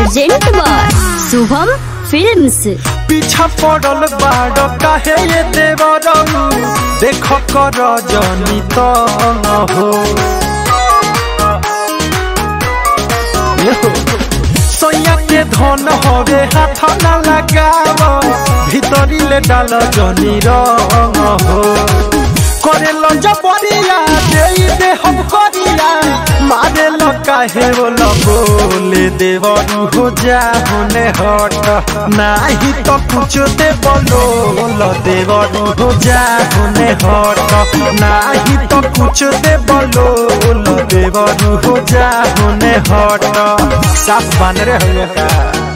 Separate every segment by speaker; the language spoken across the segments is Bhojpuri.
Speaker 1: प्रेजेंट बाय शुभम फिल्म्स
Speaker 2: पीछा पड़ल बाड़ काहे ये देवरऊ देख कर जनी तो हो ये हो। सोया के धन हवे हाथ न लगाव भीतरी ले डाल जनी रंग हो करे लो जबरिया दे दे हम करिया मारे लो काहे बोल बोले देवरू हो जा होने हट नाही तो कुछ दे बोलो लो देवरू हो जा होने हट नाही तो कुछ दे बोलो लो देवरू हो जा होने हट साफ बन रहे हो का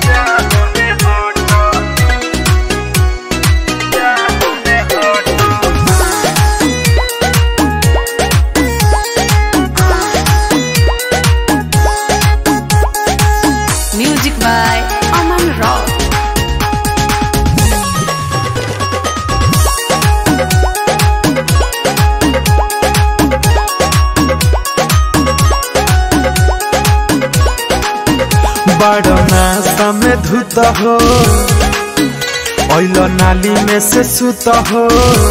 Speaker 3: Music by Aman Rao.
Speaker 2: बड़ना समय धुत हो ओइलो नाली में से सुत हो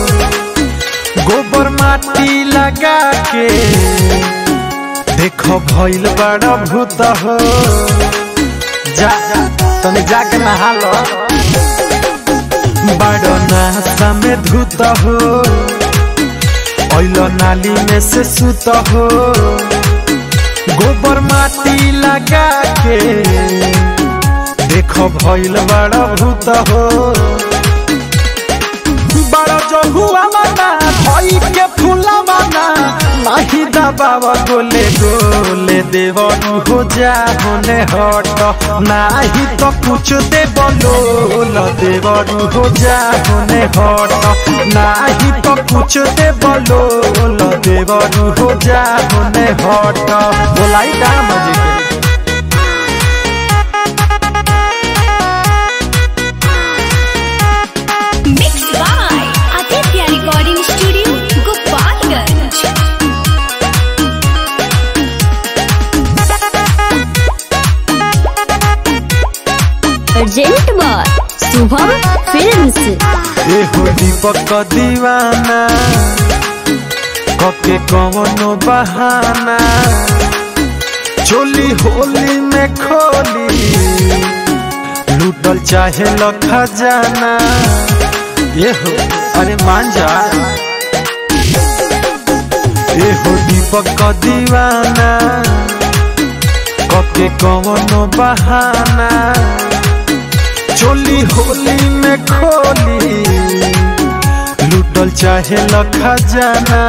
Speaker 2: गोबर माटी लगा के देखो भइल बड़ा भूत हो जा तने जाके नहा लो बड़ना समय धुत हो ओइलो नाली में से सुत हो गोबर माटी लगा के देखो भइल बड़ा भूत हो बड़ा जो हुआ माना भई के फूला माना नाही दबावा गोले गोले देवरू हो जा होने हट नाही तो कुछ दे बोलो लो देवरू हो जा होने हट नाही तो कुछ दे बोलो लो देवरू हो जा होने हट बोलाई का मजे के
Speaker 1: mix by Aditya recording studio Gopalganj present by Shubham films
Speaker 2: ए हो दीपक दीवाना कके कवनो बहाना चोली होली में खोली लूटल चाहे ल खजाना ये हो अरे मान जा ए हो दीपक दीवाना कके कवनो बहाना चोली होली में खोली लूटल चाहे ल खजाना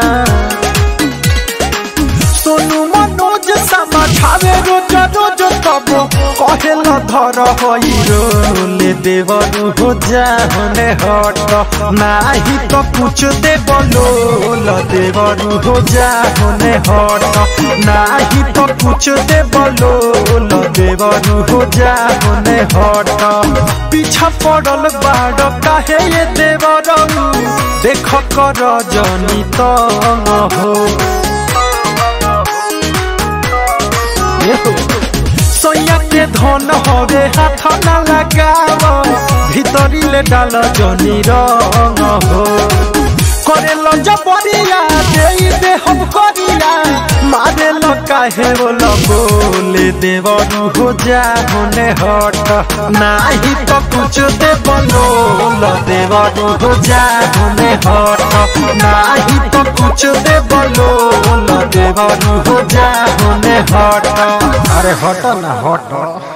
Speaker 2: सोनू मनोज समाठावे रोज रोज तब कहे ल धर होई रोले देवरू हो जा होने हट नाही तो कुछ दे बोलो ल देवरू हो जा होने हट नाही तो कुछ दे बोलो ल देवरू हो जा होने हट पीछा पड़ल बाड़ काहे ये देवरू देख कर जनी तो हो सोया के धन हवे हाथ न लगाव भीतरी ले डाल जनी रंग हो करे ल जबरिया दे दे हम करिया मारे ल काहे बोल बोले देवरू हो जा होने हट नाही तो कुछ दे बोलो ल देवरू हो जा होने हट नाही तो कुछ दे बोलो ल देवरू हो जा होने हट अरे हट ना हट